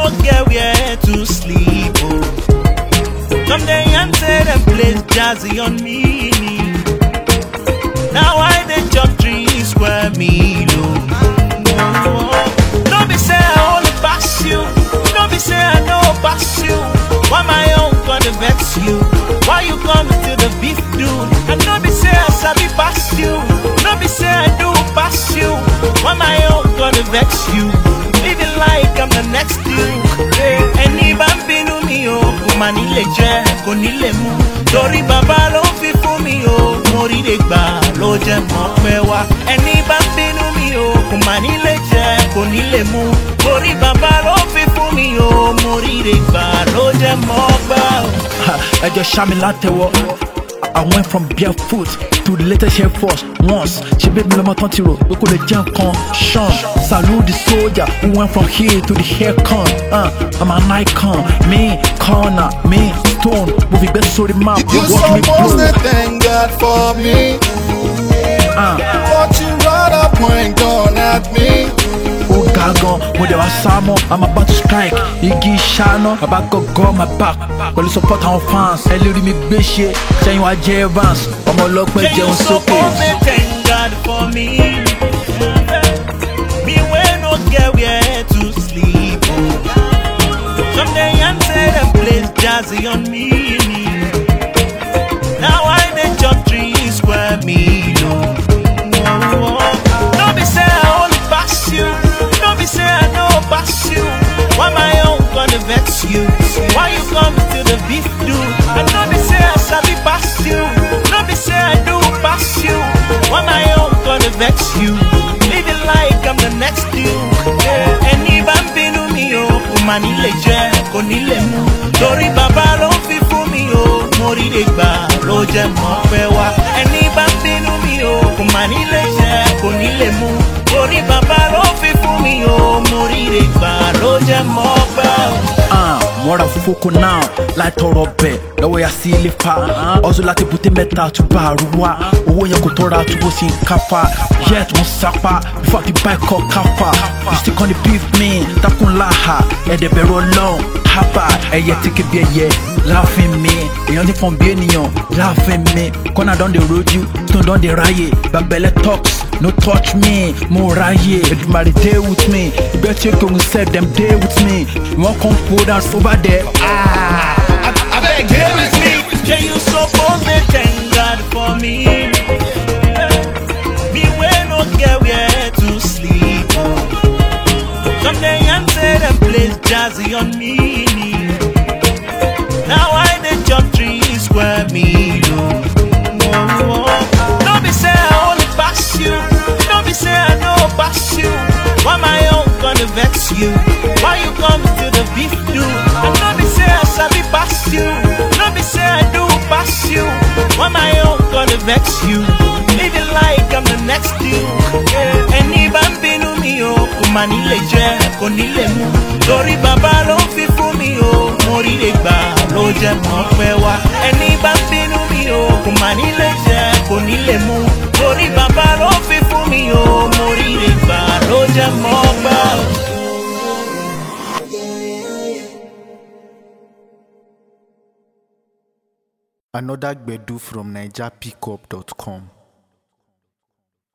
no get where to sleep. Oh. Some day and say them place jazzy on me. Now I dey chop three square meal. Oh. No be say I only pass you. No be say I know pass you. Why my own gonna vex you? Why you come to the beef dude? And no be say I sabi pass you. No be say I do pass you. Why my own gonna vex you? Living like I'm the next dude. Ẹni bá ń bínú mi o, kò mà nílé jẹ, kò nílé mu. Torí bàbá ló fi fún mi o, mo rí lè gbà ló jẹ mọ́ pẹ́ wá. Ẹni bá ń bínú mi o, kò mà nílé jẹ, kò nílé mu. Torí bàbá ló fi fún mi o, mo rí lè gbà ló jẹ mọ́ pẹ́ wá. ẹ jọ ṣá mi látẹwọ. I went from barefoot to the latest Air Force once. Ṣé bébí lọ́mọ tán ti rò pé kò lè jẹ́ nǹkan? Sean salute the soldier who went from here to the haircon. Uh, I'm an icon, me corner, me stone. Mo fi gbé sórí map, You watch me supposed blow. to thank God for me, Uh, but you rather point gun at me. ó ga gan, mo dẹ̀ wá sá mọ́, I'm about to strike. Igi ṣáná, bàbá gọ́gọ́ my back. Pẹ̀lú support àwọn fans, ẹ lè rí mi gbé ṣe. Ṣẹ́yìn wá jẹ́ Evans, ọmọ ọlọ́pẹ́ Say you jẹun sókè. suppose to thank God for me. Me wey no get where to sleep. Oh. Some day and say them place jazzy on me. Now I dey chop three square meal. Oh. No be say I only pass you. No be say I know pass you. Why my own gonna vex you? Why you come to the beef dude? And no be say I sabi pass you. No be say I do pass you. Why my own gonna vex you? Living like I'm the next dude. Yeah. Ẹni bá ń bínú mi o, kò mà nílé jẹ, kò nílé mu. Torí bàbá ló fi fún mi o, mo rí lè gbà ló jẹ mọ́ pẹ́ wá. Ẹni bá ń bínú mi o, kò mà nílé jẹ, kò nílé mu. Torí bàbá ló fi fún mi o, mo rí lè gbà ló jẹ mọ́ pẹ́ wá. Ah, mọ́ra foko náà láì tọrọ bẹ̀ lọ́wọ́ ya sí ilé fa. ọ̀zọ́ láti bùté mẹ́ta túbọ̀ àrùwá. owó yẹn kò tọ́ra túbọ̀ sí káfa. yet mo sápá before I fit buy kọ́ káfa. you still come dey beef me takun láha. ẹ̀dẹ̀ bẹ̀rù ọlọ́run hábà ẹ̀yẹ tí kì bí ẹyẹ. láàfin mi èèyàn ti fọ̀n bí ènìyàn láàfin mi. kọ́nà don dey rojú stone don dey ráyè. bàbẹ̀lẹ̀ talks no touch me mo ráyè. Èdùmàrè dey with me. ìbẹ́ tí ó kí òun sef dem dey with me. wọ́n kàn pull down over there. Ah. I beg, dey with me. Yeah, you suppose to thank God for me. Me wey no get where to sleep. Some day and say them place jazzy on me. Now I dey chop three square meal. Oh. No be say I only pass you. No be say I know pass you. Why my own gonna vex you? Why you come to the beef dude? And no be say I sabi pass you. No be say I do pass you. Why my own gonna vex you? Living like I'm the next dude. Ẹni bá ń bínú mi o, kò mà nílé jẹ, kò nílé mu. Torí bàbá ló fi fún mi o, mo rí lè gbà ló jẹ mọ́ pẹ́ wá. Ẹni bá ń bínú mi o, kò mà nílé jẹ, kò nílé mu. Torí bàbá ló fi fún mi o, mo rí lè gbà ló jẹ mọ́ pẹ́ wá. Another Gbedu from NigerPickup.com.